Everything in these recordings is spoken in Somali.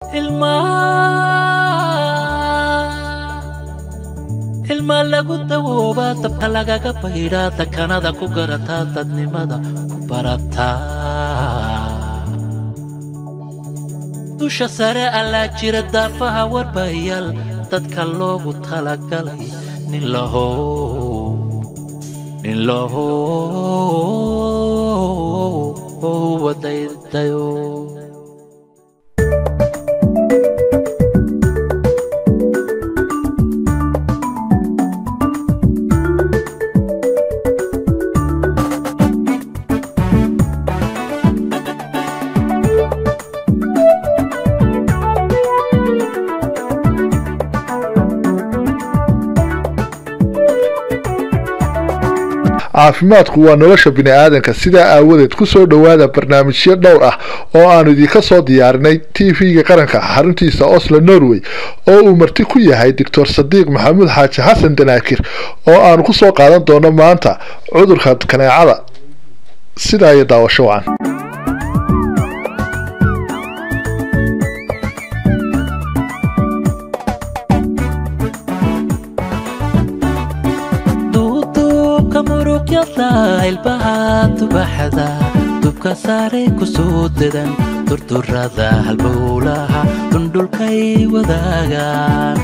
ilma lagu dawoobaa dabka lagaga baydhaa dakanada ku garataa dadnimada ku barataa dusha sare allaa jira daafaha warbayaal dadka loogu talagalay nin lahow nin lahow wadaydayo caafimaadku waa nolosha bini'aadanka sidaa aawadeed ku soo dhowaada barnaamijyo dhowr ah oo aanu idinka soo diyaarinay tv-ga qaranka xaruntiisa oslo norway oo uu marti ku yahay doctor sadiiq maxamuud xaaji xasan danaakir oo aanu ku soo qaadan doono maanta cudurka kaneecada sidaa iyo daawasho wacan ilbaha tubaxada dubka saaray ku soo dedan durdurada halbowlaha dundhulkay wadaagaan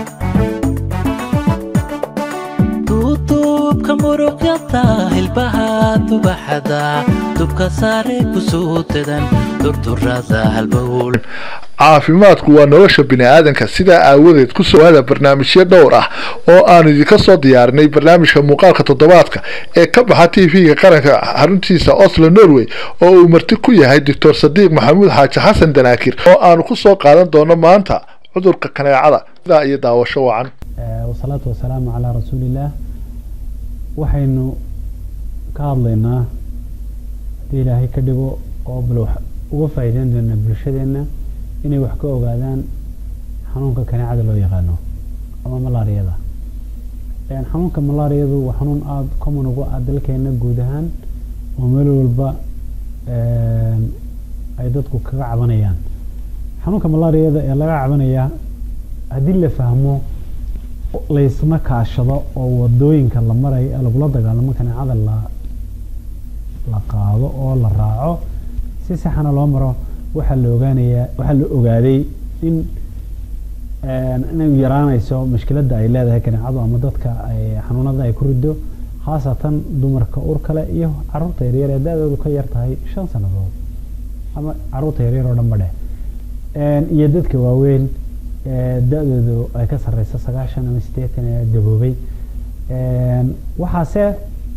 duuduubka muruqyada ilbaha tubaxada dubka saaray ku soo dedan durdurada halbowl caafimaadku waa nolosha bini'aadanka sidaa aawadeed ku soo waada barnaamijyo dhowr ah oo aanu idinka soo diyaarinay barnaamijka muuqaalka toddobaadka ee ka baxa tv-ga qaranka xaruntiisa oslo norway oo uu marti ku yahay doctor sadiiq maxamuud xaaji xasan danaakir oo aanu ku soo qaadan doono maanta cudurka kaneecada sidaa iyo daawasho wacan wasalaatu wasalaamu calaa rasuulillaah waxaynu ka hadlaynaa haddii ilaahay ka dhigo oo bal uga faa'iideyn doona bulshadeenna inay wax ka ogaadaan xanuunka kaneecada loo yaqaano ama malaariyada xanuunka malaariyadu waa xanuun aada common ugu ah dalkeena guud ahaan oo meel walba ay dadku kaga cabanayaan xanuunka malaariyada ee laga cabanaya haddii la fahmo laysna kaashado oo wadooyinka la marayo lagula dagaalamo kaneecada la la qaado oo la raaco si saxana loo maro waxaa la ogaanayaa waxaa la ogaaday in inay yaraanayso mushkiladda ay leedahay kaneecadu ama dadka ay xanuunada ay ku rido khaasatan dumarka ur kale iyo caruurta yaryar ee da-doodu ka yar tahay shan sannadood ama caruurta yaryar oo dhan ba dheh iyo dadka waaweyn da-doodu ay ka sarreyso sagaashan ama siddeetan ee gaboobay waxaase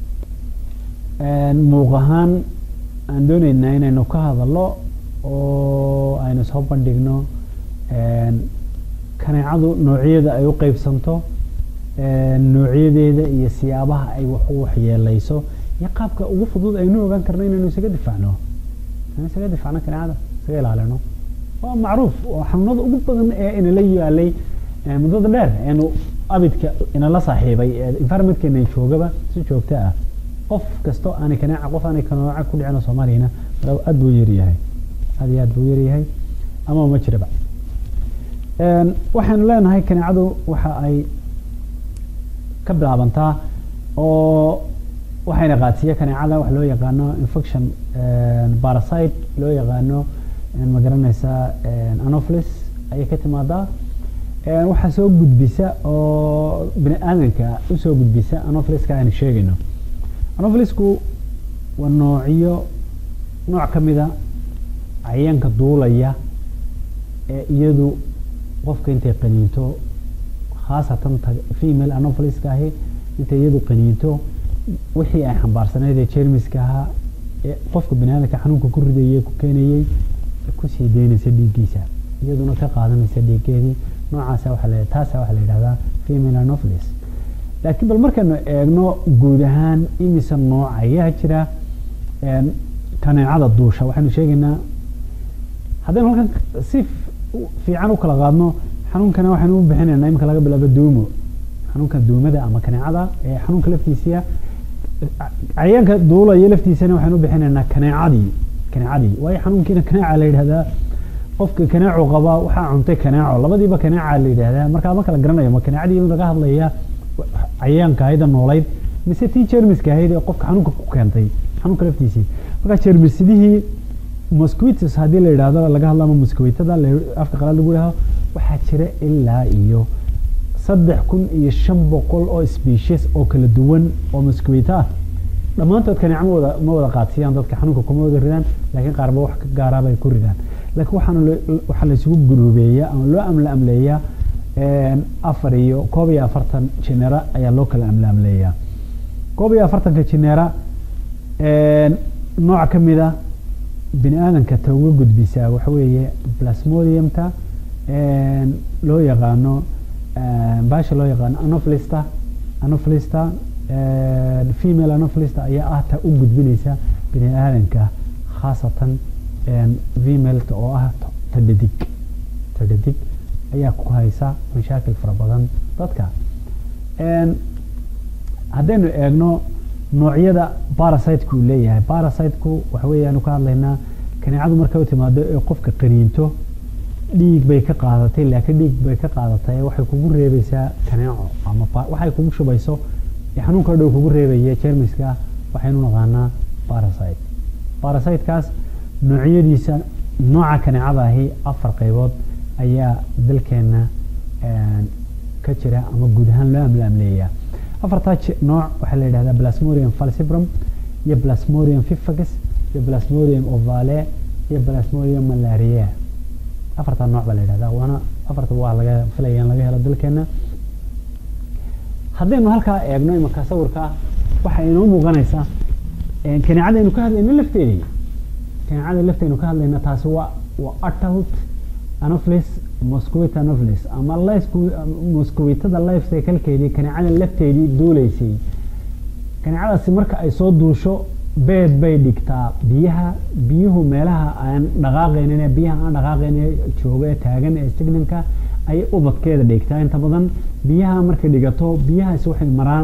muuq ahaan aan dooneynaa inaynu ka hadallo oo aynu soo bandhigno kaneecadu noocyada ay u qeybsanto noocyadeeda iyo siyaabaha ay wax u waxyeeleyso iyo qaabka ugu fudud aynu ogaan karno inaynu isaga difaacno inaynu isaga difaacno kaneecada isaga ilaalino waa macruuf oo xanuunada ugu badan ee inala yaalay muddada dheer eenu abidka inala saaxiibay environmentkeena joogaba si joogto ah qof kasto aanay kaneeca qof aanay kanooca ku dhicin soomaaliyana aad buu yaryahay aad iyo aad buu yaryahay ama ma jiraba waxaynu leenahay kaneecadu waxa ay ka bilaabantaa oo waxayna qaadsiiya kaneecada wax loo yaqaano infection parasite loo yaqaano ma garanaysaa anopheles ayay ka timaadaa waxaa soo gudbisa oo bini aadanka usoo gudbisa anopheles-ka aynu sheegayno anopheles-ku waa noocyo nooc ka mida cayaanka duulaya ee iyadu qofka intay qaniinto khaasatan female anopheles-ka ahi intay iyadu qaniinto wixii ay xambaarsaneyd ee jermiska ahaa ee qofka bini aadamka xanuunka ku ridayay ku keenayay kusii daynaysa dhiiggiisa iyaduna ka qaadanaysa dhiiggeedii noocaasa waxa la taasa waxaa la yidhahdaa female anopheles laakiin bal markaynu eegno guud ahaan imise nooc ayaa jira kaneecada duusha waxaynu sheegaynaa haddaynu halkan si fiican u kala qaadno xanuunkana waxaynu u bixinaynaa imika laga bilaabo duumo xanuunka duumada ama kaneecada ee xanuunka laftiisiya cayaanka duulaya laftiisana waxaynu u bixinaynaa kaneecadii kaneecadii waayo xanuunkiina kaneeca la yidhahdaa qofka kanaaco qaba waxaa cuntay kanaaco labadiiba kanaaca la yidhaahdaa markaa ma kala garanayo ma kanaacadii in laga hadlaya cayaanka ahayd ee noolayd mise tii jermiska ahayd ee qofka xanuunka ku keentay xanuunka laftiisii markaa jermisidihii mosquitos haddii la yidhaahdo laga hadlo ama mosquitada afka qalaad lagu yidhahdo waxaa jira ilaa iyo saddex kun iyo shan boqol oo species oo kala duwan oo mosquito ah dhammaantood kanaaco ma wada ma wada qaadsiiyaan dadka xanuunka kuma wada ridaan laakiin qaarba wax ka gaaraaba ay ku ridaan laakiin waxaana waxaa la isugu guruubeeyaa ama loo amla amleeyaa afar iyo koob iyo afartan jinera ayaa loo kala amla amleeyaa koob iyo afartanka jinera nooc ka mid a bini aadanka ta uga gudbisaa waxa weeye plasmodiumta loo yaqaano baasha loo yaqaano anophlista anophlista female anophlista ayaa ah ta u gudbinaysa bini aadanka khaasatan femaleka oo ah ta dhadig ta dhadig ayaa ku haysa mashaakil fara badan dadka haddaynu eegno noocyada barasiteku uu leeyahay barasiteku waxa weeyaanu ka hadlaynaa kaneecadu markay u timaado ee qofka qaniinto dhiig bay ka qaadatay laakiin dhiig bay ka qaadatay waxay kugu reebaysaa kaneeco ama waxay kugu shubayso ee xanuunka dhow kugu reebaya jermiska waxaynu naqaanaa barasite barasitekaas noocyadiisa nooca kaneecada ahi afar qaybood ayaa dalkeena ka jira ama guud ahaan loo amla amleeyaa afartaa nooc waxaa la yidhahdaa plasmodium falcibrum iyo plasmodium fifagus iyo plasmodium ovale iyo plasmodium malaria afartaa nooc baa la yidhahdaa waana afarta waa laga filaya in laga helo dalkeena haddaynu halkaa eegno imanka sawirka waxay inoo muuqanaysaa kaneecadaynu ka hadlayno lafteedii kaneecada laftaynu ka hadlayna taasi waa waa adult anopheles mosquito anopheles ama mosquitada life cyclekeedii kaneecada lafteedii duuleysay kaneecadaasi marka ay soo duusho beed bay dhigtaa biyaha biyuhu meelaha aan dhaqaaqaynin biyaha aan dhaqaaqaynin jooga ee taagan ee signanka ayay ubadkeeda dhigtaa inta badan biyaha markay dhigato biyahaasi waxay maraan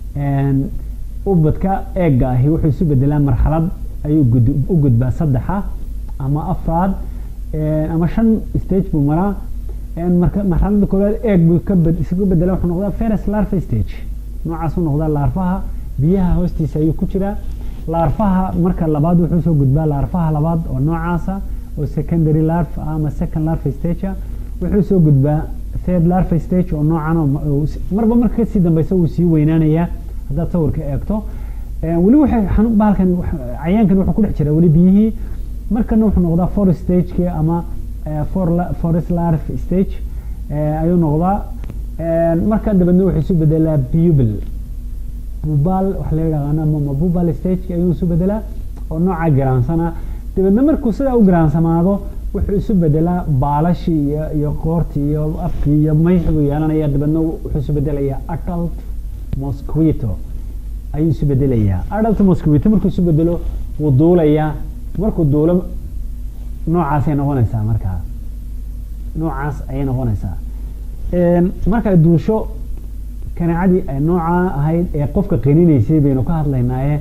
ubadka eegga ahi wuxuu isu bedelaa marxalad ayuu u gudbaa saddexa ama afraad ama shan stage buu maraa marka marxalada koowaad eeg buu ka isugu bedela wuxuu noqdaa ferus larva stage noocaas u noqdaa laarfaha biyaha hoostiisa ayuu ku jiraa laarfaha marka labaad wuxuu soo gudbaa laarfaha labaad oo noocaasa oo secondary larva ama second larva stage wuxuu soo gudbaa third larva stage oo noocan marba marka kasii dambeysa wuu sii weynaanayaa haddaad sawirka eegto weli waxay xanuun bahalkan cayaankan wuxuu ku dhex jiraa weli biyihii markana wuxuu noqdaa forest stageki ama forest larve stage ayuu noqdaa marka dabeedna wuxuu isu bedelaa bubal bubal waxa la yaqaana ama bubal stage ayuu isu bedelaa oo nooca garaansana dabeedna markuu sidaa u garaansamaado wuxuu isu bedelaa baalashii iyo iyo qoortii iyo afkii iyo mayx buu yeelanaya dabeedna wuxuu isu bedelayaa adult mosquito ayuu isu bedelayaa adult mosquito markuu isu bedelo wuu duulayaa markuu duulo noocaasay noqonaysaa markaa noocaas ayay noqonaysaa markay duusho kaneecadii ay noocaa ahayd ee qofka qaninaysay baynu ka hadlaynaaye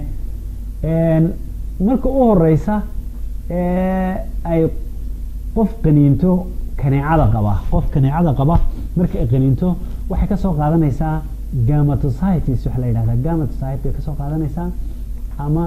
marka u horeysa ay qof qaniinto kaneecada qaba qof kaneecada qaba marka ay qaniinto waxay kasoo qaadanaysaa gamatocytes waxa la yidhahdaa gamatocyte bay kasoo qaadanaysaa ama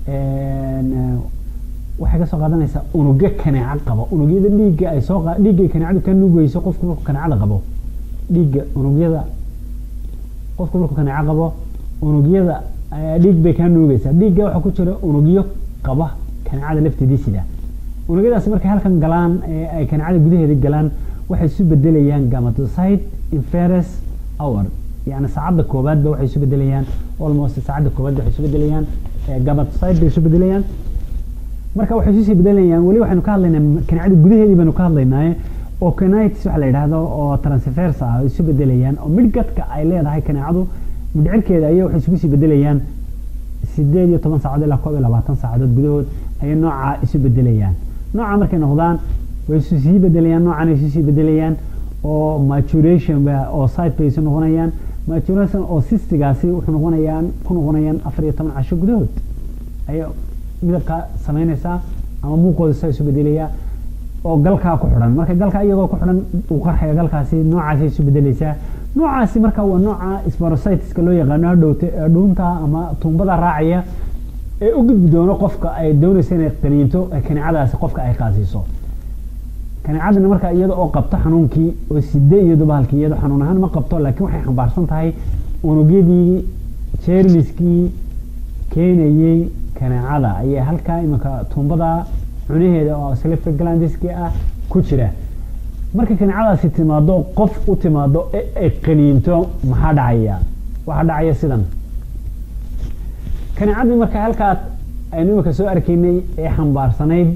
waxay kasoo qaadanaysaa unugyo kaneeco qaba unugyada dhiigga ay soo dhiiggay kaneecadu ka nugeyso qofku markuu kaneecada qabo dhiigga unugyada qofku markuu kaneeco qabo unugyada dhiig bay kaa nuugeysaa dhiigga waxaa ku jira unugyo qaba kaneecada lafteedii sida unugyadaasi markay halkan galaan ay kaneecada gudaheeda galaan waxay isu bedelayaan gamatocyte inferus hour yani saacadda koobaadba waxay isu bedelayaan almost saacadda koobaadba waxay isu bedelayaan gamatocyte bay isu bedelayaan marka waxay isu sii bedelayaan weli waxaynu ka hadlaynaa kaneecada gudaheedii baynu ka hadlaynaaye oo canitis waxa la yidhaahdo oo transfers ah isu bedelayaan oo midhgadka ay leedahay kaneecadu midhcirkeeda ayay waxay isugu sii bedelayaan sideed iyo toban saacadood ilaa koob iyo labaatan saacadood gudahood ayay noocaa isu bedelayaan nooca markay noqdaan way isu sii bedelayaan noocan ay isu sii bedelayaan oo maturation oo site bay isu noqonayaan maturation oo cystigaasi wuxuu noqonayaan ku noqonayaan afar iyo toban casho gudahood ayay midabka samaynaysaa ama muuqooda saa isu bedelayaa oo galkaa ku xidhan marka galka iyagoo ku xidhan uu qarxaya galkaasi noocaasay isu bedeleysaa noocaasi marka waa nooca sporocytiska loo yaqaano hadhowte dhuunta ama tuumbada raacaya ee u gudbi doono qofka ay doonaysa inay qaniinto kaneecadaasi qofka ay qaasiiso kaneecadana marka iyada oo qabto xanuunkii oo side iyadu bahalkii iyado xanuun ahaan ma qabto laakiin waxay xambaarsan tahay unugyadii jeermiskii keenayey kaneecada ayay halkaa imanka tuumbada cunaheeda oo slifta glandiski ah ku jira marka kaneecadaasi timaado qof u timaado ee ay qaniinto maxaa dhacaya waxaa dhacaya sidan kaneecadii marka halkaa aynu imanka soo arkaynay ee xambaarsanayd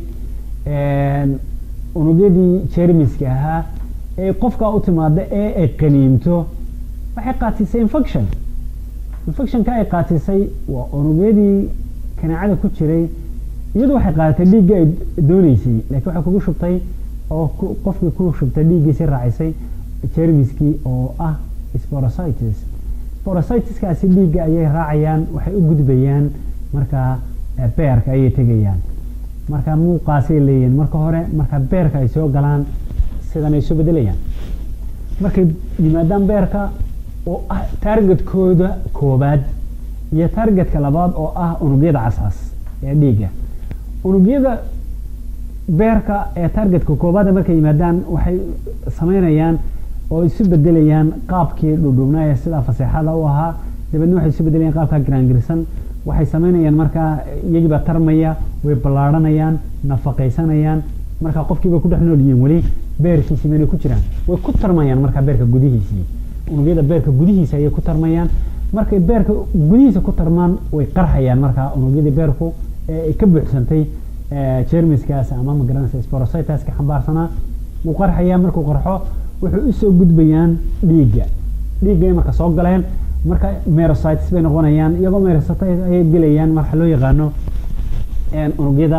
unugyadii jermiska ahaa ee qofkaa u timaada ee ay qaniinto waxay qaatisay infection infectionka ay qaatisay waa unugyadii kaneecada ku jiray iyadu waxay qaadatay dhiiggii ay dooneysay laakiin waxay kugu shubtay oo qofkii ku shubtay dhiiggiisi raacisay jermiskii oo ah sporocytis sporocytiskaasi dhiigga ayay raacayaan waxay u gudbayaan markaa beerka ayay tegayaan marka muuqaasay leeyihiin marka hore marka beerka ay soo galaan sidan ay soo bedelayaan markay yimaadaan beerka oo ah targetkooda koobaad iyo targetka labaad oo ah unugyada cascas ee dhiigga unugyada beerka ee targetka koobaad markay yimaadaan waxay sameynayaan oo isu bedelayaan qaabkii dhudhubnaa ee sidaa faseexada u ahaa dabeedna waxay isu bedelayaan qaabka giraangirsan waxay sameynayaan markaa iyagiibaa tarmaya way ballaadhanayaan nafaqaysanayaan markaa qofkiiba ku dhex nool yihiin weli beerkiisii meelay ku jiraan way ku tarmayaan markaa beerka gudihiisii unugyada beerka gudihiisa ayay ku tarmayaan markay beerka gudihiisa ku tarmaan way qarxayaan markaa unugyadii beerku ee ay ka buuxsantay jermiskaas ama magaranaysa sporocytaska xambaarsanaa wuu qarxayaa markuu qarxo wuxuu usoo gudbayaan dhiigga dhiiggay marka soo galeen marka merocytes bay noqonayaan iyagoo merocytes ayay gelayaan marka loo yaqaano unugyada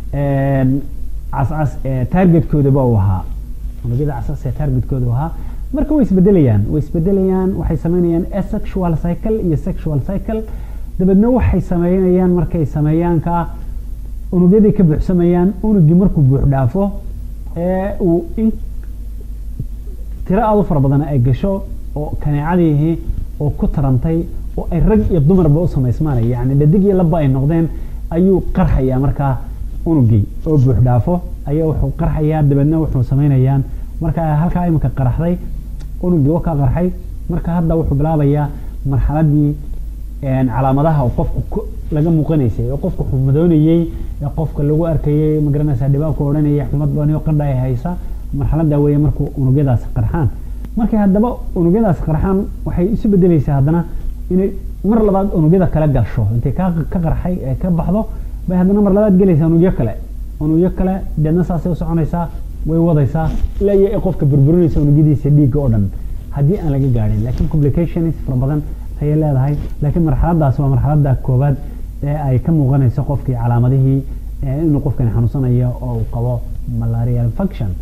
cascas ee targetkoodaba uu ahaa unugyada cascas ee targetkooda uu ahaa marka way isbedelayaan way isbedelayaan waxay sameynayaan asexual cycle iyo sexual cycle dabeedna waxay sameynayaan markay sameeyaanka unugyadii ka buuxsamayaan unugii markuu buux dhaafo ee uu in tiro aada u fara badan ay gasho oo kaneecadiihi oo ku tarantay oo ay rag iyo dumarba u samaysmaanaya yani dhadig iyo laba ay noqdeen ayuu qarxayaa markaa unugii oo buux dhaafo ayaa wuxuu qarxayaa dabeedna wuxuu sameynayaan marka halkaa iminka qaraxday unugii wakaa qarxay marka hadda wuxuu bilaabayaa marxaladii calaamadaha oo qofku laga muuqanaysay oo qofku xumadoonayey ee qofka lagu arkayay magaranaysa dhibaabku odhanaya xumad bani oo qandha ay haysa marxalada weeye markuu unugyadaasi qarxaan markay haddaba unugyadaasi qarxaan waxay isu bedeleysaa haddana inay mar labaad unugyada kale gasho intay ka ka qarxay ee ka baxdo bay haddana mar labaad gelaysaa unugyo kale unugyo kale deedna saasay u soconaysaa way wadaysaa ilaa iyo ay qofka burburinaysa unugyadiisa dhiigga oo dhan haddii aan laga gaadhin laakiin complications fara badan ayay leedahay laakiin marxaladaas waa marxalada koowaad ee ay ka muuqanayso qofkii calaamadihii inuu qofkani xanuunsanayo oo uu qabo malaria infection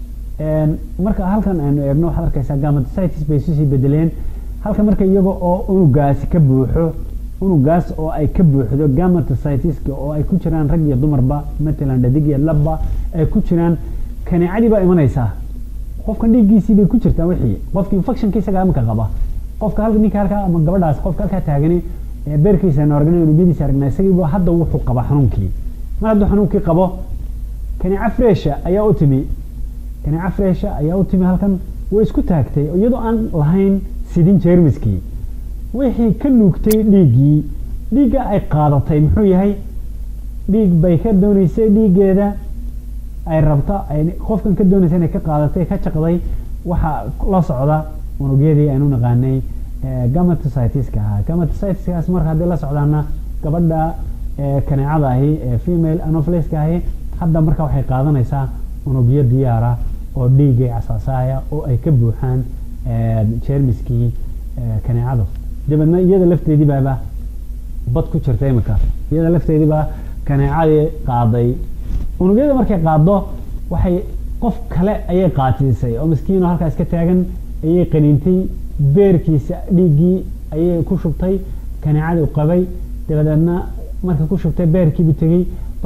marka halkan aynu eegno waxaad arkaysaa gamaticytis bay isu sii bedeleen halka marka iyaga oo unugaasi ka buuxo unugaas oo ay ka buuxdo gamaticytiska oo ay ku jiraan rag iyo dumarba matalan dhadig iyo labba ay ku jiraan kaneecadii baa imanaysaa qofkan dhiiggiisii bay ku jirtaa wixii qofki infectionka isagaa iminka qaba qofka halka ninka halkaa ama gabadhaas qofka halkaa taagani ee beerkiisa aynu aragnay unugyadiisa aragnay isagiiba hadda wuxuu qaba xanuunkii mar hadduu xanuunkii qabo kaneeca fresha ayaa u timi kaneeca fresha ayaa u timi halkan way isku taagtay iyadoo aan lahayn sidin jermiskii wixii ka nuugtay dhiiggii dhiigga ay qaadatay muxuu yahay dhiig bay ka dooneysay dhiiggeeda ay rabta ay qofkan ka doonaysa inay ka qaadatay ka jaqday waxaa la socda unugyadii aynu naqaanay gamaticytiska ahaa gamaticytiskaas marka haddii la socdaana gabadha kaneecada ahi ee female anopheles-ka ahi hadda marka waxay qaadanaysaa unugyo diyaara oo dhiiggay casaasaya oo ay ka buuxaan jermiskii kaneecadu dabeedna iyada lafteedii baaba bad ku jirta imika iyada lafteedii baa kaneecadii qaaday unugyada markay qaado waxay qof kale ayay qaatiisay oo miskiino halkaa iska taagan ayay qaniintay beerkiisa dhiiggii ayay ku shubtay kaneecadii u qabay dabadeedna markay ku shubtay beerkiibu tegey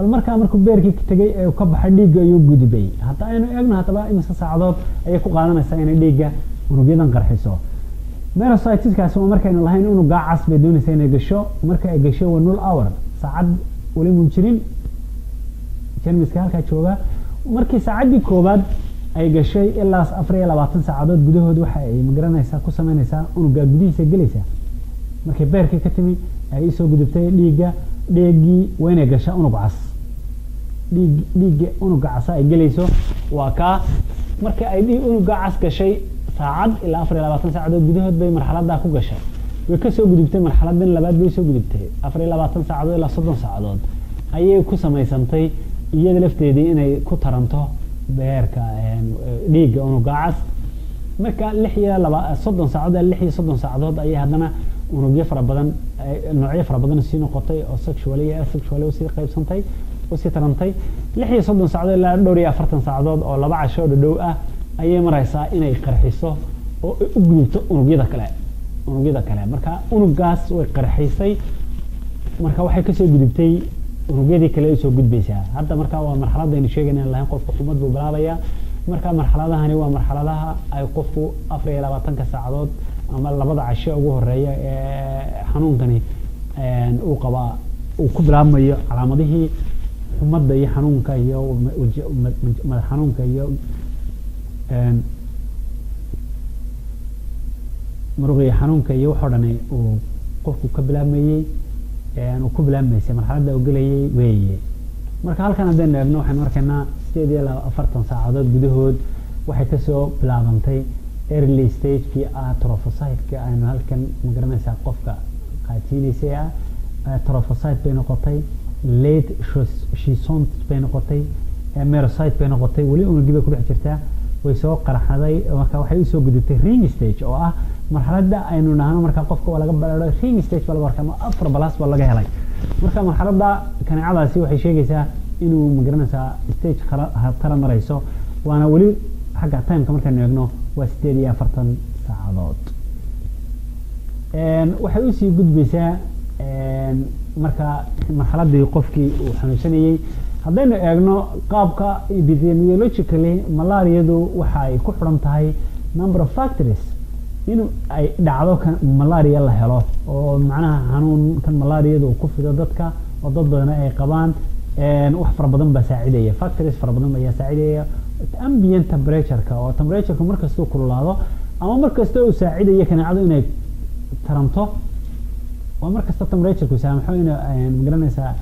bal markaa markuu beerkii tegay ee uu ka baxay dhiigga ayuu gudbay hadda aynu eegno haddaba imise saacadood ayay ku qaadanaysaa inay dhiigga unugyadan qarxiso merocytiskaasi waa markaynu lahayn unugaa cas bay doonaysaa inay gasho marka ay gasho waa null hour saacad weli mun jirin jermiska halkaa jooga markii saacaddii koowaad ay gashay ilaa afar iyo labaatan saacadood gudahood waxa ay magaranaysaa ku sameynaysaa unugaa gudihiisa gelaysaa markay beerkii ka timi ay isoo gudubtay dhiigga dhiiggii waa inay gashaa unug cas dhiig dhiigga unuga casa ay gelayso waa kaa marka ay dhiig unuga cas gashay saacad ilaa afar iyo labaatan saacadood gudahood bay marxaladaa ku gashay way kasoo gudubtay marxaladan labaad bay soo gudubtay afar iyo labaatan saacadood ilaa soddon saacadood ayay ku samaysantay iyada lafteedii inay ku taranto beerka dhiigga unuga cas marka lix iyo laba soddon saacadood lix iyo soddon saacadood ayay haddana unugyo fara badan noocyo fara badan sii noqotay oo sexually iyo asexually usii qaybsantay usii tarantay lix iyo soddon saacadood ilaa dhowr iyo afartan saacadood oo laba casho dhadhow ah ayay maraysaa inay qarxiso oo ay u gudubto unugyada kale unugyada kale marka unugaas way qarxisay marka waxay kasoo gudubtay unugyadii kale ay soo gudbaysaa hadda marka waa marxaladaynu sheegayna lahayn qofka xumad buu bilaabayaa marka marxaladahani waa marxaladaha ay qofku afar iyo labaatanka saacadood ama labada casho ugu horeeya ee xanuunkani uu qabaa uu ku bilaabmayo calaamadihii xumadda iyo xanuunka iyo madax xanuunka iyo muruqiyo xanuunka iyo waxoo dhani uu qofku ka bilaabmayey uu ku bilaabmaysay marxaladda uu gelayay weeye marka halkan haddaynu eegno waxaynu arkaynaa sideed iyo laba afartan saacadood gudahood waxay kasoo bilaabantay early stagekii ah trophocyte-ka aynu halkan magaranaysaa qofka qaatiinaysay ah trophocyte bay noqotay late shison bay noqotay merocyte bay noqotay weli unugii bay kudhex jirtaa way soo qarxaday marka waxay usoo gudubtay ring stage oo ah marxaladda aynu nahno marka qofka waa laga balado ring stage baa laga warkama afar balas baa laga helay marka marxaladda kaneecadaasi waxay sheegaysaa inuu magaranaysaa stage tara marayso waana weli xagga timeka markaynu eegno waa sideed iyo afartan saacadood waxay usii gudbaysaa marka marxaladii qofkii uu xanuunsanayey haddaynu eegno qaabka epidemiologically malaariyadu waxa ay ku xidhan tahay number of factories in ay dhacdo kan malaria la helo oo macnaha xanuunkan malaariyadu uu ku fido dadka oo dad badana ay qabaan wax fara badan baa saacidaya factories fara badan ayaa saacidaya ambient temperatureka oo temperatureka markastuu kululaado ama markasta uu saacidayo kaneecadu inay taranto waa markasta temperaturku saamaxo in magaranaysaa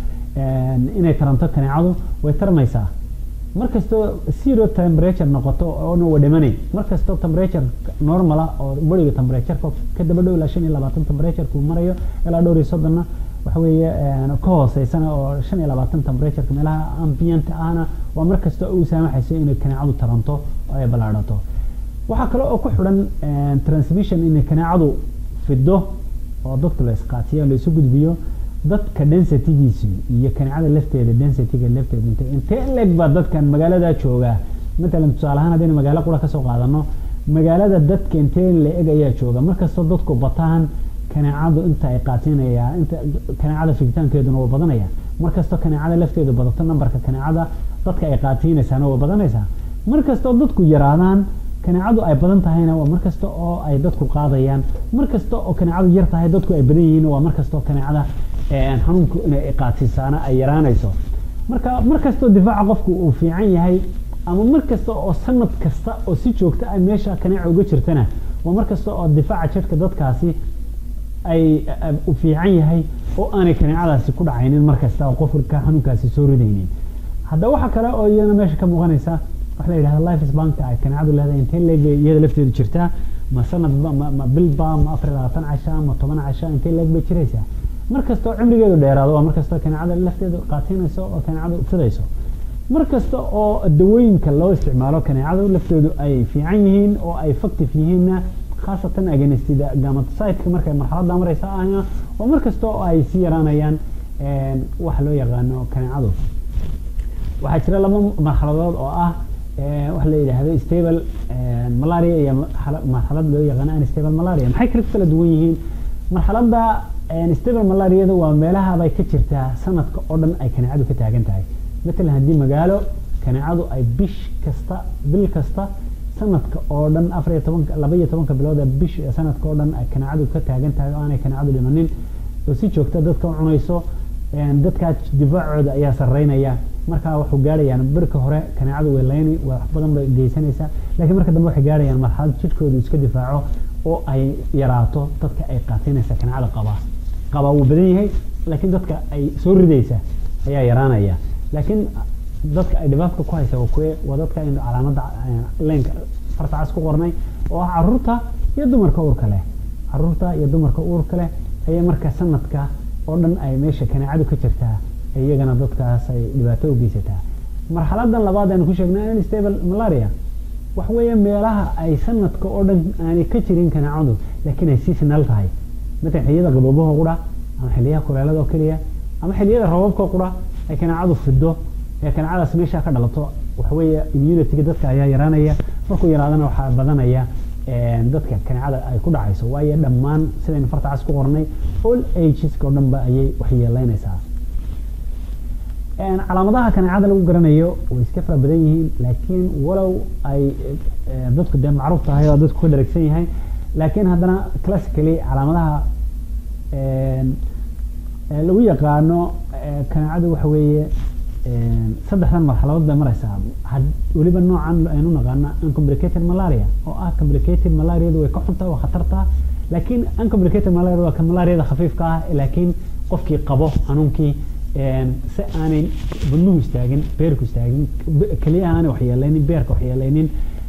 inay taranto kaneecadu way tarmaysaa markastoo zero temperature noqoto oona waa dhimanay markastoo temperature normala oo beriga temperatureka ka daba dhow ilaa shan iyo labaatan temperatureka uu marayo ilaa dhowr iyo soddonna waxa weeye ka hooseysana oo shan iyo labaatan temperatureka meelaha ambient ahna waa markasta uu saamaxayso inay kaneecadu taranto oo ay ballaadhato waxaa kale oo ku xidhan transmission inay kaneecadu fido oo dadka la isqaatiyo la isu gudbiyo dadka densitygiisu iyo kaneecada lafteeda densityga lafteeda inte intee leeg baa dadkan magaalada jooga matalan tusaale ahaan haddaynu magaalo qura kasoo qaadano magaalada dadka intee la eg ayaa jooga markastoo dadku bataan kaneecadu inta ay qaatinaya inta kaneecada figitaankeeduna waa badanaya markastoo kaneecada lafteedu badato nambarka kaneecada dadka ay qaatiinaysaana waa badanaysaa markastoo dadku yaraadaan kaneecadu ay badan tahayna waa markasta oo ay dadku qaadayaan markasta oo kaneecadu yar tahay dadku ay badan yihiin waa markastoo kaneecada xanuunku inay qaatisaana ay yaraanayso marka markastoo difaaca qofku uu fiican yahay ama markasta oo sanad kasta oo si joogta ah meesha kaneeca uga jirtana waa markasta oo difaaca jidhka dadkaasi ay u fiican yahay oo aanay kaneecadaasi ku dhacaynin markasta oo qofka xanuunkaasi soo ridaynin hadda waxa kale oo iyana meesha ka muuqanaysa waxa la yidhahda life spanka ay kaneecadu leedahay intee leeg bay iyada lafteedu jirtaa ma sanadba ma ma bilba ma afar iyo labaatan casha ma toban casha intee leeg bay jiraysaa markastoo cimrigeedu dheeraado waa markastoo kaneecada lafteedu qaatinayso oo kaneecadu fidayso markasta oo dawooyinka loo isticmaalo kaneecadu lafteedu ay fiican yihiin oo ay factive yihiinna khaasatan aganistida gamatocyteka markay marxaladda maraysa ahna oo markasta oo ay sii yaraanayaan waxa loo yaqaano kaneecadu waxaa jira laba marxaladood oo ah waxa la yidhaahdo stable malaria iyo marxalad loo yaqaano unstable malaria maxay kala kala duwan yihiin marxaladda stable malaariyada waa meelaha bay ka jirtaa sanadka oo dhan ay kaneecadu ka taagan tahay matalan haddii magaalo kaneecadu ay bish kasta bil kasta sanadka oo dhan afar iyo tobanka laba iyo tobanka bilooda bish sanadka oo dhan ay kaneecadu ka taagan tahay oo aanay kaneecadu dhimanin oo si joogta dadka u cunayso dadkaa difaacooda ayaa sareynaya markaa waxu gaarayaan birka hore kaneecadu way layni wax badan bay geysanaysaa laakiin marka dambe waxay gaarayaan marxalad jidhkoodu iska difaaco oo ay yaraato dadka ay qaatinaysa kaneecada qaba qaba wuu badan yahay laakiin dadka ay soo ridaysa ayaa yaraanaya laakiin dadka ay dhibaatka ku haysa waa kuwe waa dadka aynu calaamada leenka farta cas ku qornay oo ah caruurta iyo dumarka uurka leh caruurta iyo dumarka uurka leh ayaa marka sanadka oo dhan ay meesha kaneecadu ka jirtaa iyagana dadkaas ay dhibaato u geysataa marxaladan labaad aynu ku sheegnay unstable malaria waxa weeye meelaha ay sanadka oo dhan aanay ka jirin kaneecadu laakiin ay seasonal tahay matalan xilliyada qaboobaha qura ama xilliyaha kuleelada oo keliya ama xilliyada roobabka qura ay kaneecadu fido ee kaneecadaas meesha ka dhalato waxa weeye immunityga dadka ayaa yaraanaya markuu yaraadana waxaa badanaya dadka kaneecada ay ku dhacayso waayo dhammaan sidaynu farta cas ku qornay all ageska oo dhanba ayay waxyeeleynaysaa calaamadaha kaneecada lagu garanayo way iska fara badan yihiin laakiin walow ay dadku dee macruuf tahay oo dadku ka dharagsan yahay laakiin haddana classically calaamadaha lagu yaqaano kaneecadu waxa weeye saddexdan marxaladood bay maraysaa weliba noocan aynu naqaana uncomplicated malaria oo ah complicated malariadu way ka xuntaa waa khatartaa laakiin uncomplicated malaria waa ka malariada khafiifka ah laakiin qofkii qabo xanuunkii si aanay wadnuhu istaagin beerku istaagin keliyaha aanay waxyeelaynin beerka waxyeelaynin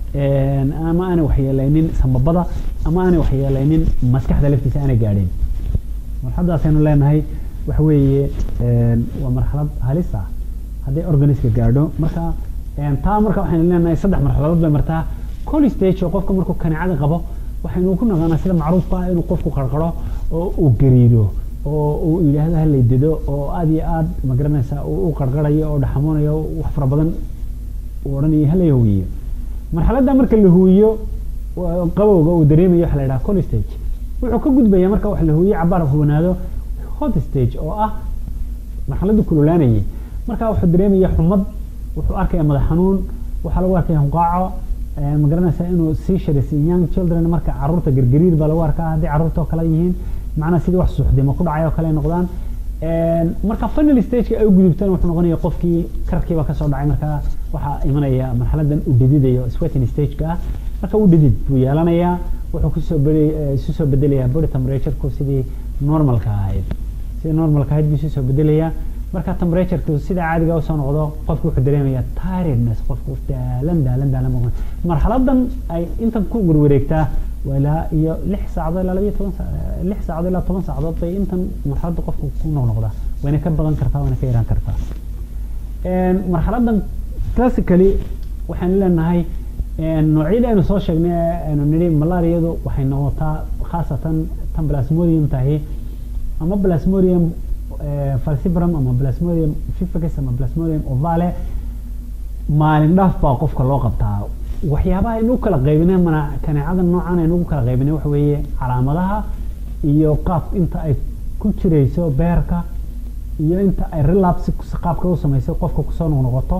ama aanay waxyeelaynin sambabada ama aanay waxyeelaynin maskaxda laftiisa aanay gaadhin marxaladaasaynu leenahay waxa weeye waa marxalad halis ah hadday organiska gaadho marka taa marka waxaynu leenahay saddex marxaladood bay martaa col stage oo qofka markuu kaneecada qabo waxaynu ku naqaanaa sida macruufka ah inuu qofku qarqaro oo uu gariiro oo uu yidhaahdo halay dedo oo aada iyo aada magaranaysa u qarqarayo oo dhaxamoonayo wax fara badan uu odhanayo halay huwiyo marxaladda marka la huwiyo qabowga uu dareemayo waxa la yidhaha col stage wuxuu ka gudbaya marka wax la huwiyo cabaar huwanaado hot stage oo ah marxaladdu kululaanayay marka wuxuu dareemaya xumad wuxuu arkaya madax xanuun waxaa lagu arkaya hunqaaco magaranaysa inuu sii sharis young children marka caruurta gargariir baa lagu arkaa haddii caruurta oo kale yihiin macnaa sidii wax suuxdimo ku dhacay oo kale noqdaan marka final stageka ay u gudubtaan wuxuu noqonaya qofkii karkiiba kasoo dhacay marka waxaa imanaya marxaladan uu dhedidayo sweating stageka ah marka uu dhedid buu yeelanayaa wuxuu kusoo isu soo bedelayaa body temperatureku sidii normalka ahayd sidii normalka ahayd buu isu soo bedelayaa marka temperatureku sida caadiga usoo noqdo qofku wuxuu dareemaya tiredness qofku daalan daalan daalan muuqan marxaladan ay intan ku warwareegtaa ilaa iyo lix saacadood ilaa labayo toban lix saacadood ilaa toban saacadood bay intan marxaladda qofku ku noqnoqdaa wayna ka badan kartaa wayna ka yaraan kartaa marxaladan classically waxaynu leenahay noocyada aynu soo sheegnay aynu nidhi malaariyadu waxay noqotaa khaasatan tan plasmodium tahi ama plasmodium falciparum ama plasmodium fificus ama plasmodium ovale maalin dhaaf baa qofka loo qabtaa waxyaabaha aynu u kala qaybinay mana kaneecada noocan aynu ugu kala qaybinay waxa weeye calaamadaha iyo qaab inta ay ku jirayso beerka iyo inta ay relapse qaabka u samayso qofka kusoo noqnoqoto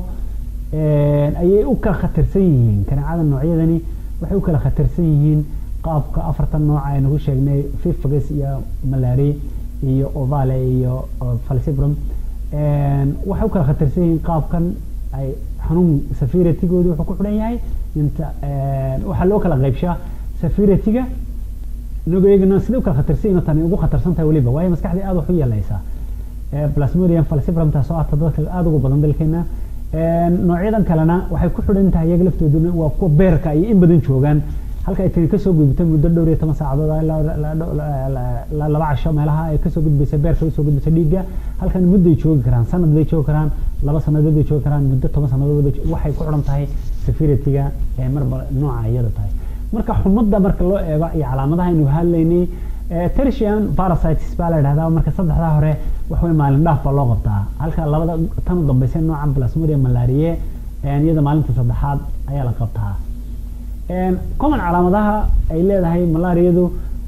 ayay u kala khatarsan yihiin kaneecada noocyadani waxay u kala khatarsan yihiin qaabka afartan nooc aynu ku sheegnay fifagus iyo malari iyo ovale iyo falcibrum waxay u kala khatarsan yihiin qaabkan ay xanuun safiratigoodu wuxuu ku xidhan yahay inta waxaa loo kala qaybshaa safiratiga nogeyagana sida u kala khatarsan yihiin tani ugu khatarsan tahay weliba waayo maskaxdii aada wax u yeelaysaa plasmodium falcibrum taasoo ah dadka aada ugu badan dalkeena noocyadan kalena waxay ku xidhan tahay iyaga laftooduna waa kuwa beerka ay in badan joogaan halka ay tani kasoo gudbito muddo dhowr iyo toban saacadood ilaa laba casho meelaha ay kasoo gudbaysa beerka usoo gudbaysa dhiigga halkan mudday joogi karaan sanad bay joogi karaan laba sanadood bay joogi karaan muddo toban sanadood waxay ku xidhan tahay safiratiga ee marba nooca iyada tahay marka xumadda marka loo eego iyo calaamadaha aynu hadlaynay tertian parasites baa la yidhahdaa marka saddexdaa hore wax wey maalin dhaaf baa loo qabtaa halka labada tan u dambaysa noocan plasmodium malarie iyada maalinta saddexaad ayaa la qabtaa common calaamadaha ay leedahay malaariyadu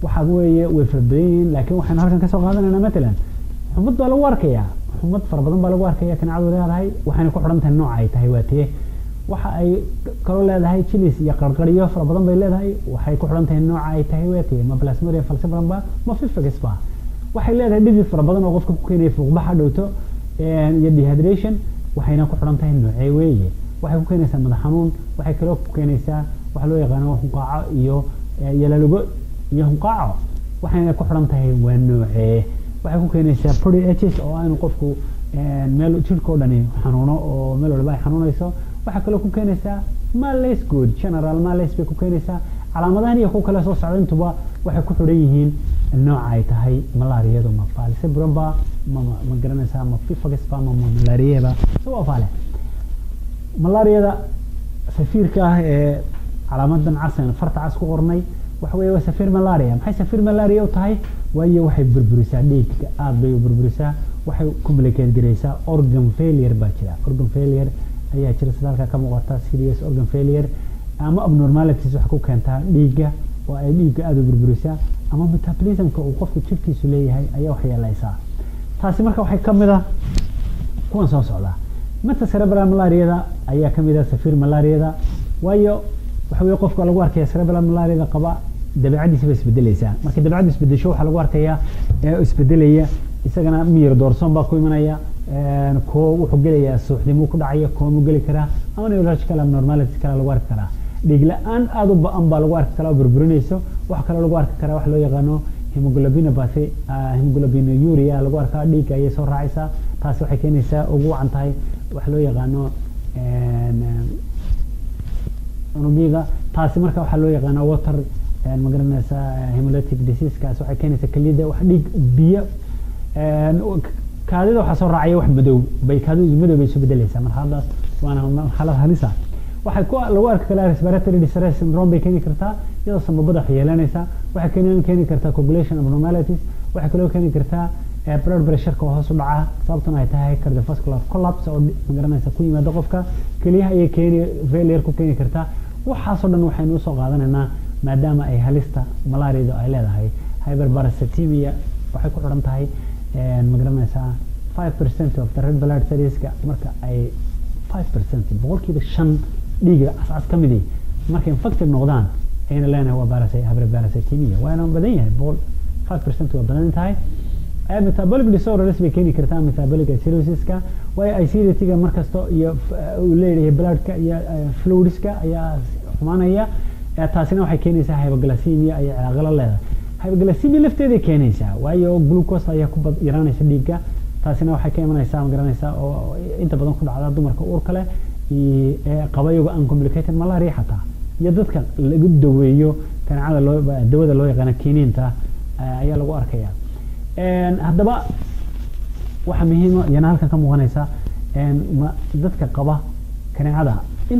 waxa weeye way fara badan yihiin laakiin waxaynu halkan kasoo qaadanaynaa matalan xumad baa lagu arkayaa xumad fara badan baa lagu arkaya kaneecadu leedahay waxayna ku xidhan tahay nooca ay tahay waa tee waxa ay kaloo leedahay jilis iyo qarqaryo fara badan bay leedahay waxay ku xidhan tahay nooca ay tahay waa tee ma plasmaria falciparum ba ma fifagus ba waxay leedahay dhidid fara badan oo qofka ku keenaya fuuqbaxa dhowto iyo dehydration waxayna ku xidhan tahay noocee weeye waxay ku keenaysaa madax xanuun waxay kaloo ku keenaysaa waxa loo yaqaano hunqaaco iyo yalalugo iyo hunqaaco waxayna ku xidhan tahay waa noocee waxay ku keenaysaa pody hs oo aanu qofku meel jirka o dhani xanuuno oo meel walba ay xanuunayso waxaa kaloo ku keenaysaa malays good general malays bay ku keenaysaa calaamadahan iyo kuwa kale soo socda intuba waxay ku xidhan yihiin nooca ay tahay malaariyadu ma falciparum ba ma ma garanaysaa ma fifagus ba ma malaariyaba waa faale malaariyada safiirka ah ee calaamadan casan farta cas ku qornay waxa weeye waa safir malaria maxay safir malaria u tahay waayo waxay burburisaa dhiigga aada bay u burburisaa waxay communicate garaysaa organ failure baa jira organ failure ayaa jira sida halkaa ka muuqata serious organ failure ama abnormalities waxay ku keentaa dhiigga oo ay dhiigga aada u burburisaa ama metabolismka uu qofku jirkiisu leeyahay ayaa waxyeelaysaa taasi marka waxay kamid ah kuwan soo socda mata cerebral malariada ayaa kamid ah safir malariada waayo waxa weye qofka lagu arkaya cerebral malariada qaba dabeecadiisa bay isbedelaysaa marka dabeecaddu isbedesho waxaa lagu arkayaa isbedelaya isagana miyir doorsoon baa ku imanaya koo wuxuu gelayaa suuxdimuu ku dhacaya koomu geli karaa ama neurological abnormalities kale lagu arki karaa dhiig la-aan aada u ba-an baa lagu arki karaa oo burburinayso waxa kaloo lagu arki karaa waxa loo yaqaano hemoglobinopathy hemoglobinuria lagu arkaa dhiigga ayay soo raacaysaa taasi waxay keenaysaa ugu wacan tahay waxa loo yaqaano unugyada taasi marka waxaa loo yaqaana water magaranaysaa hemolytic diseasekaas waxay keenaysaa keliyada wax dhiig biyo kaadida waxaa soo raacaya wax madow bay kaadidu madow bay isu bedelaysaa marxaladaas waana marxalad halisa waxay ku lagu arki karaa respiratory distress syndrome bay keeni kartaa iyadoo samabada wax yeelanaysa waxay keeni keeni kartaa coagulation abnormalities waxay kaloo keeni kartaa blood pressureka oo hoos u dhaca sababtuna ay tahay cardiovascular collapse oo magaranaysa ku yimaada qofka keliyaha ayay keeni failure ku keeni kartaa waxaasoo dhan waxaynu usoo qaadanaynaa maadaama ay halista malaariadu ay leedahay hyperparasitemia waxay ku xidhan tahay magaranaysaa five percent of the red blood cellska marka ay five percent boqolkiiba shan dhiiga cascas ka midi markay infected noqdaan ayna leenahay waa barasa hyperparasitemia waana badan yahay boqol five percent waa badan tahay metabolic disorders bay keeni kartaa metabolic acidosis-ka waayo acidity-ga markasto iyo uu leeyahay bloodka iyo fluidska ayaa xumaanaya taasina waxay keenaysaa hypoglycemia ayay cilaaqalo leedahay hypoglycemia lafteeday keenaysaa waayo glucose ayaa ku yaraanaysa dhiigga taasina waxay ka imanaysaa magaranaysaa oo inta badan ku dhacda dumarka uurka leh qaba iyago uncomplicated malaria xataa iyo dadka lagu daweeyo kaneecada loo dawada loo yaqaano kiniinta ayaa lagu arkaya haddaba waxaa muhiima yana halkan ka muuqanaysa dadka qaba kaneecada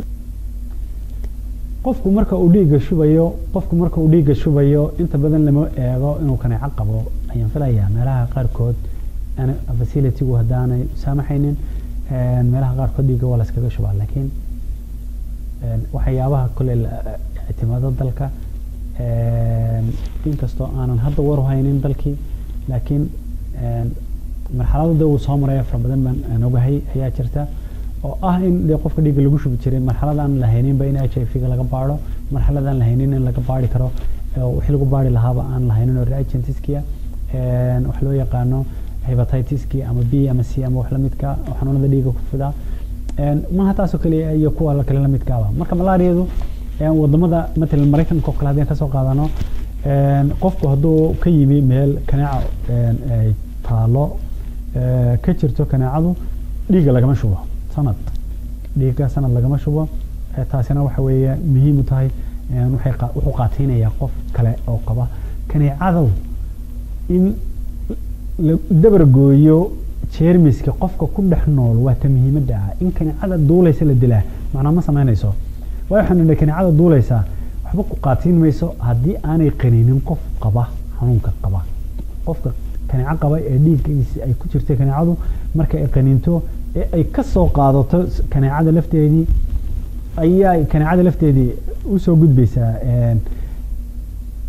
qofku marka uu dhiigga shubayo qofku marka uu dhiigga shubayo inta badan lama eego inuu kaneeco qabo ayaan filayaa meelaha qaarkood facilitygu haddaanay saamaxaynin meelaha qaarkood dhiigga waa laskaga shubaa laakiin waxyaabaha kole ictimaado dalka inkastoo aanan hadda war haynin dalkii laakiin marxaladda uu soo maraya fara badan baan ogahay ayaa jirta oo ah in dee qofka dhiigga lagu shubi jiray marxalad aan la hayninba in h i v ga laga baaro marxalad aan la haynin in laga baari karo wixii lagu baari lahaaba aan la haynin oo reagentiskiya wax loo yaqaano hepatitiski ama b ama c ama wax lamidka oo xanuunada dhiigga ku fida maha taasoo kaliya iyo kuwa kale lamidkaaba marka malaariyadu wadamada matalan maraykanka oo kale haddii kasoo qaadano qofku hadduu ka yimi meel kaneeca ay taalo ka jirto kaneecadu dhiigga lagama shubo sanad dhiigga sanad lagama shubo taasina waxa weeye muhiim u tahay waxay wuxuu qaateynayaa qof kale oo qaba kaneecadu in la dabargooyo jeermiska qofka ku dhex nool waa ta muhiimadda ah in kaneecada duulaysa la dilaa macnaa ma samaynayso waayo waxaan nidhi kaneecada duulaysa waxba ku qaatiin mayso haddii aanay qaninin qof qaba xanuunka qaba qofka kaneeco qaba ee dhiiggiisi ay ku jirtay kaneecadu marka ay qaninto ee ay ka soo qaadato kaneecada lafteedii ayaa kaneecada lafteedii usoo gudbaysaa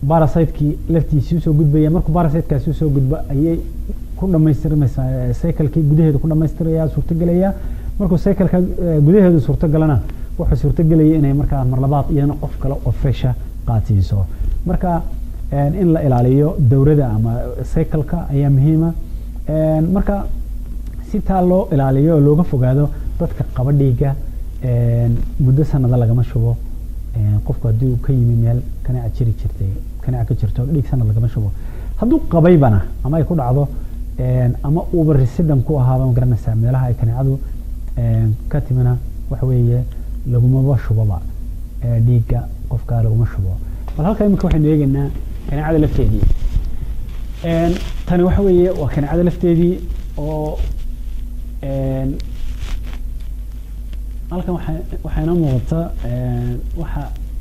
barasiteki laftiisii usoo gudbaya markuu barasitekaasi usoo gudbo ayay ku dhamaystirmaysaa cyclekii gudaheeda ku dhamaystiraya suurtagelaya markuu cycleka gudaheedu suurtagalana wuxuu suurtagelaya inay markaa mar labaad iyadana qof kale oo fresha qaadsiiso marka in la ilaaliyo dowrada ama cycleka ayaa muhiima marka si taa loo ilaaliyo oo looga fogaado dadka qaba dhiigga muddo sanada lagama shubo qofku haddii uu ka yimi meel kaneeca jiri jirtay kaneeca ka jirto dhiig sanad lagama shubo hadduu qabaybana ama ay ku dhacdo ama uuba residam ku ahaaba magaranaysaa meelaha ay kaneecadu ka timina waxa weeye lagumaba shuboba dhiigga qofka laguma shubo bal halka imika waxaynu eegaynaa kaneecada lafteedii tani waxa weeye waa kaneecada lafteedii oo halkan waxa waxaa inoo muuqata waxa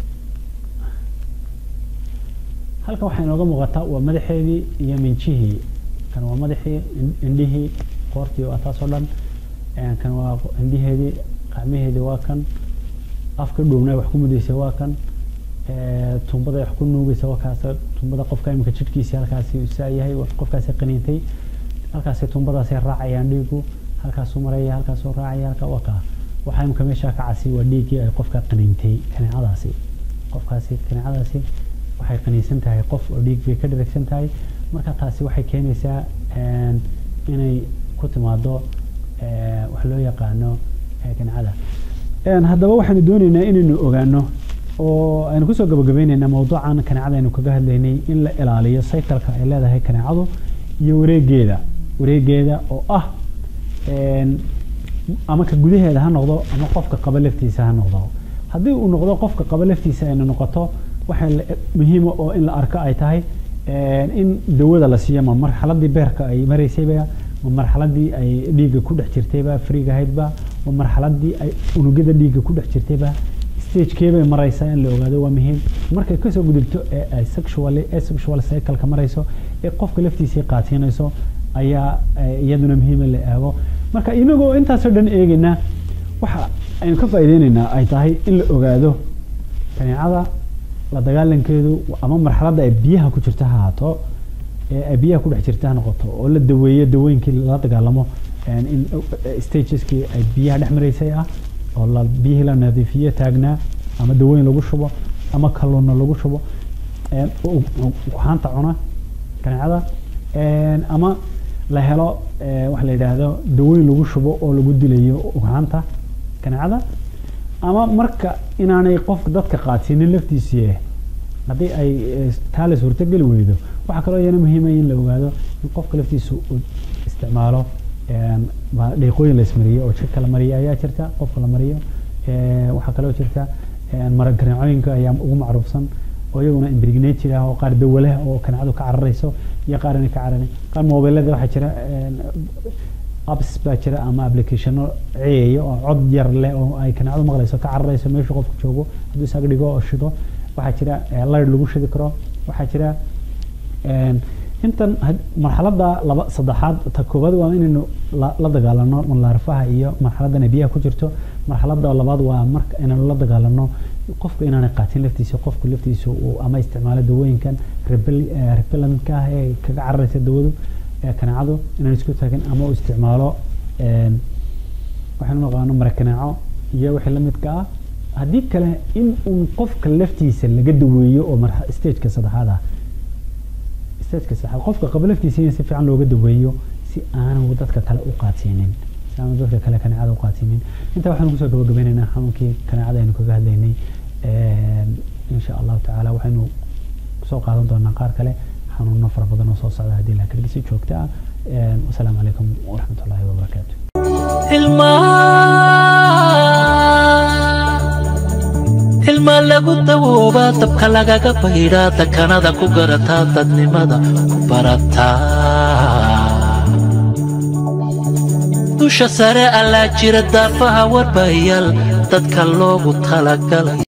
halkan waxaa inooga muuqata waa madaxeedii iyo minjihii kan waa madaxii indhihii qoortii waa taas oo dhan kan waa indhiheedii qacmaheedii waa kan afka dhuubnay wax ku mudaysay waa kan tuumbada wax ku nuugaysa waa kaas tuumbada qofka imika jidhkiisii halkaasi saa yahay qofkaasi qaniintay halkaasi tuumbadaasi raacayaan dhiigu halkaasuu maraya halkaasuu raacaya halka waa kaa waxaa imika meesha ka casi waa dhiiggii ay qofka qaniintay kaneecadaasi qofkaasi kaneecadaasi waxay qaniinsan tahay qof oo dhiig bay ka dharagsan tahay marka taasi waxay keenaysaa inay ku timaado wax loo yaqaano kaneecada haddaba waxaanu doonaynaa inaynu ogaano oo aynu kusoo gabagabaynaynaa mawduucan kaneecada aynu kaga hadlaynay in la ilaaliyo cycleka ay leedahay kaneecadu iyo wareegeeda wareegeeda oo ah ama ka gudaheeda ha noqdo ama qofka qaba laftiisa ha noqdo haddii uu noqdo qofka qaba laftiisa ayna noqoto waxa muhiima oo in la arko ay tahay in dawada la siiyo ma marxaladii beerka ay maraysayba ma marxaladii ay dhiigga ku dhex jirtayba frigahaydba ma marxaladii ay unugyada dhiigga ku dhex jirtayba stagekeebay maraysaa in la ogaado waa muhiim markay kasoo gudubto ee ay sexually asexual cycleka marayso ee qofka laftiisii qaatiinayso ayaa iyaduna muhiima la eego marka inagoo intaasoo dhan eegaynaa waxa aynu ka faaideyneynaa ay tahay in la ogaado kaneecada la dagaalankeedu ama marxaladda ay biyaha ku jirta ha ahaato ee ay biyaha ku dhex jirta ha noqoto oo la daweeyo dawooyinkii lala dagaalamo in stageskii ay biyaha dhex maraysay ah oo la biyihii la nadiifiyo taagnaa ama dawooyin lagu shubo ama kalluunna lagu shubo kuxaanta cuna kaneecada ama la helo waxa la yidhaahdo dawooyin lagu shubo oo lagu dilayo ugxaanta kaneecada ama marka inaanay qofka dadka qaadsiinin laftiisii haddii ay taa la suurtogeli weydo waxaa kaloo iyana muhiima in la ogaado in qofka laftiisa uu isticmaalo dhiiqooyin la ismariyo oo jidhka la mariyo ayaa jirta qofka la mariyo waxaa kaloo jirta maraganeecooyinka ayaa ugu macruufsan oo iyaguna imbrignated ah oo qaar dawo leh oo kaneecadu ka cararayso iyo qaar inay ka cararin qaar mobilada waxaa jira apps baa jira ama applicationo ceeya oo cod yar leh oo ay kaneecadu maqlayso ka cararayso meeshu qofku joogo hadduu isaga dhigo oo shido waxaa jira layr lagu shidi karo waxaa jira intan marxaladda laba saddexaad ta koowaad waa inaynu la dagaalano malaarfaha iyo marxaladdan ay biyaha ku jirto marxaladda labaad waa marka inaynu la dagaalano qofku inaanay qaatin laftiisa qofku laftiisa uu ama isticmaalo dawooyinkan repelentka ah ee kaga cararaysa dawadu ee kaneecadu inaan isku taagin ama uu isticmaalo waxaynu naqaano marakaneeco iyo wixii lamidka ah haddii kale in uun qofka laftiisa laga daweeyo oo stageka saddexaad ah stageka saddexaad qofka qaba laftiisa in si fiican looga daweeyo si aanu dadka kale u qaadsiinin si aanu dadka kale kaneecada u qaadsiinin intaa waxaanu kusoo gabagabeynaynaa xanuunkii kaneecada aynu kaga hadlaynay insha allahu tacaala waxaynu soo qaadan doonaa qaar kale xanuuno fara badan oo soo socda haddii la kadhigisi joogta ah wasalaamu calaykum waraxmat ullahi wabarakaatu ilma lagu dawoobaa dabka lagaga baydhaa dakanada ku garataa dadnimada ku barataa dusha sare allaa jira daafaha warbayaal dadka loogu talagalay